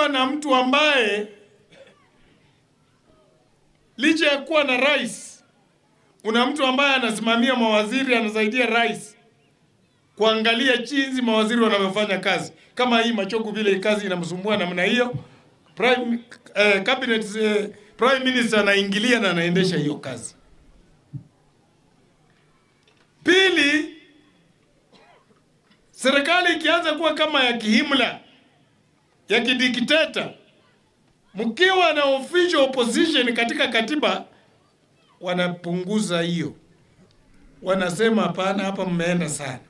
kuwa na mtu ambaye licha ya kuwa na rais, una mtu ambaye anasimamia mawaziri, anasaidia rais kuangalia jinsi mawaziri wanavyofanya kazi. Kama hii Machogu vile kazi inamsumbua namna hiyo, prime eh, cabinet eh, prime minister anaingilia na anaendesha hiyo kazi. Pili, serikali ikianza kuwa kama ya kihimla ya kidikteta, mkiwa na official opposition katika katiba, wanapunguza hiyo, wanasema hapana, hapa mmeenda sana.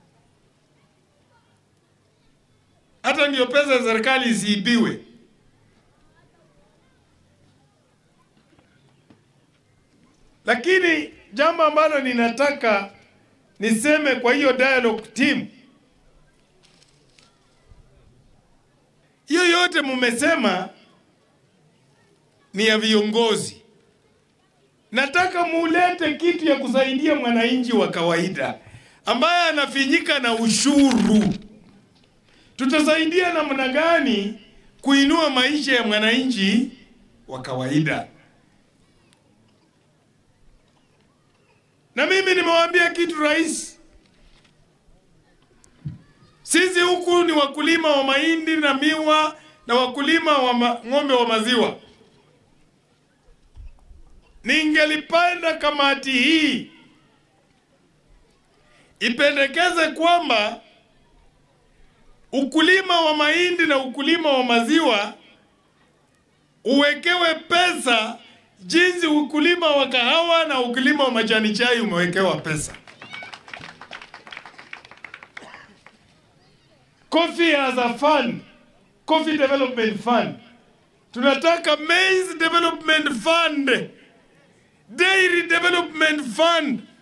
Hata ndio pesa ya serikali isiibiwe. Lakini jambo ambalo ninataka niseme kwa hiyo dialogue team, hiyo yote mumesema ni ya viongozi. Nataka mulete kitu ya kusaidia mwananchi wa kawaida ambaye anafinyika na ushuru. Tutasaidia namna gani kuinua maisha ya mwananchi wa kawaida? Na mimi nimewaambia kitu rais, sisi huku ni wakulima wa mahindi na miwa na wakulima wa ma, ng'ombe wa maziwa. Ningelipenda kamati hii ipendekeze kwamba ukulima wa mahindi na ukulima wa maziwa uwekewe pesa jinsi ukulima wa kahawa na ukulima wa majani chai umewekewa pesa. Coffee as a fund, coffee development fund. Tunataka maize development fund, dairy development fund